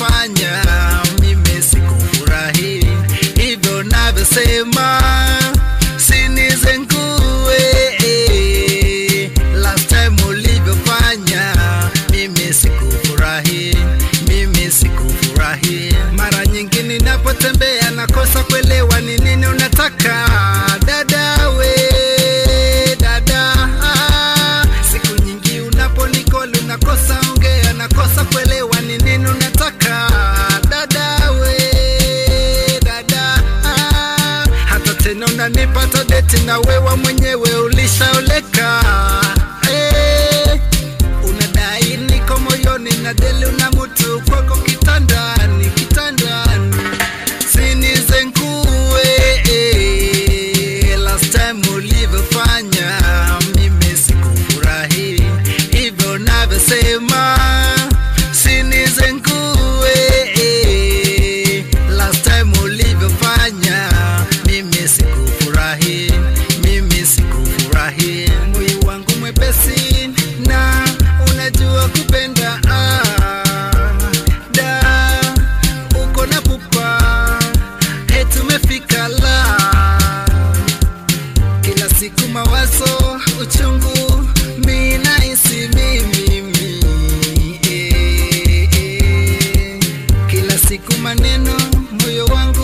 ulivyofanya mimi sikufurahi hivyo navyosema sinizengue last time ulivyofanya mimi sikufurahi mimi sikufurahi mara nyingi ninapotembea nakosa kuelewa ni nini unataka dada we dada ah. siku nyingi unaponikoli unakosa ongea nakosa kuelewa ni nini unataka dada we dada ah. hata tena unanipata deti na wewa mwenyewe ulishaoleka eh. unadai niko moyoni na deli una mutu kwako kitandani kitandani sinizengue last time ulivyofanya mimi sikufurahi hivyo navyosema sinizengue last time ulivyofanya mimi sikufurahi mimi sikufurahi moyo wangu mwepesi na unajua kupenda ah, da uko na pupa eti umefika la kila siku mawazo uchungu mi nahisi mimi eh, eh. kila siku maneno moyo wangu